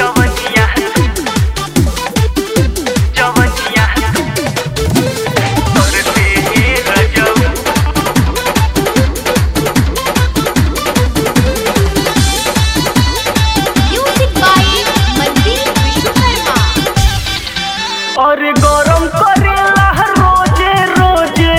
जवनिया जवनिया तोर से रजऊ म्यूजिक बाय मनदीप विश्वकर्मा और गरम करेला रोजे रोजे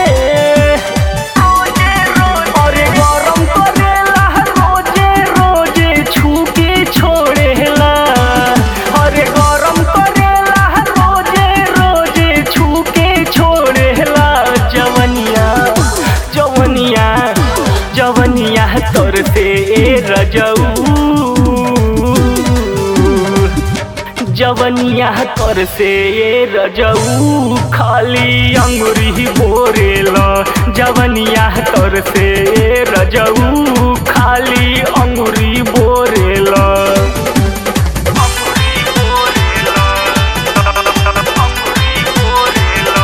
और गरम करेला रोजे रोजे छूके छोड़ेला और गरम करेला रोजे रोजे छूके छोड़ेला जवनिया जवनिया जवनिया तोर से रजऊ जवनिया कर से ये रजऊ खाली अंगुरी बोरेला जवनिया कर से ये रजऊ खाली अंगुरी बोरेला अंगुरी बोरेला अंगुरी बोरेला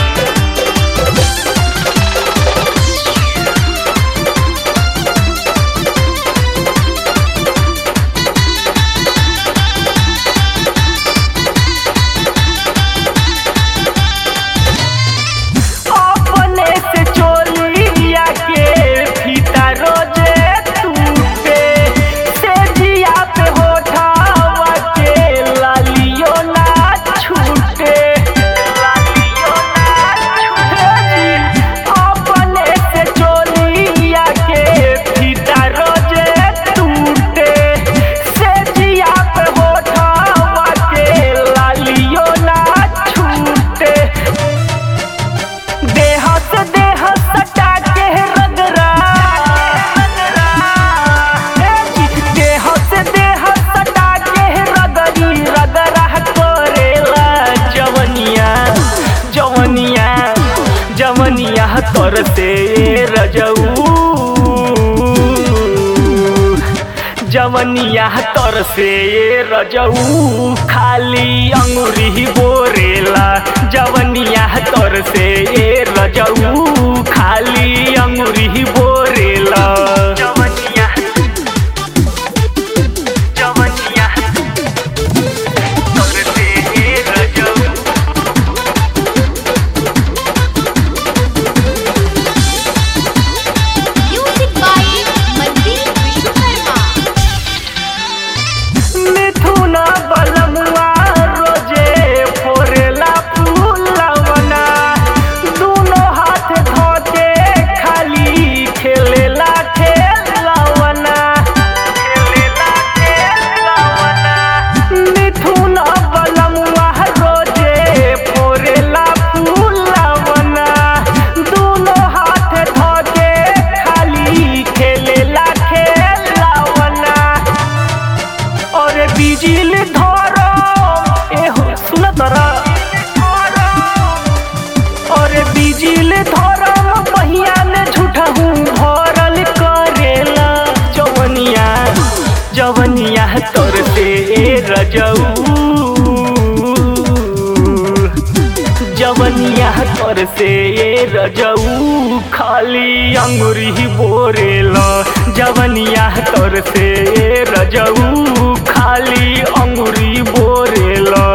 अपने से चोलिया के फीता रोजे टूटे से जिया पे होठावा के लालियो ना छूटे लालियो ना छूटे अपने से चोलिया के फीता रोजे टूटे से जिया पे होठावा के लालियो ना छूटे देह से देह सटा के रगरा देह से देह सटा के रगरी रगरा करेला जवनिया जवनिया जवनिया तोर से रजऊ जवनिया तर से रजऊ खाली अंगुरी बोरेला जवनिया तर से रजऊ खाली अंगुरी बोरेला जवनिया जवनिया तर से रजऊ म्यूजिक बाय मनदीप विश्वकर्मा मिथुना बलमुआ रोजे फोरेला फूलवना दोनों हाथ धोके खाली खेलेला खेलवना खेलेला खेलवना मिथुना बलमुआ रोजे फोरेला फूलवना दोनों हाथ धोके खाली खेलेला खेलवना और बिजल धरो एहो सुन तरा और बिजल धरो पहिया में झूठा हूँ भरल करेला जवनिया जवनिया तोर से रजऊ जवनिया कर से ये रजऊ खाली अंगुरी बोरेला जवनिया कर से ये रजऊ खाली अंगुरी बोरेला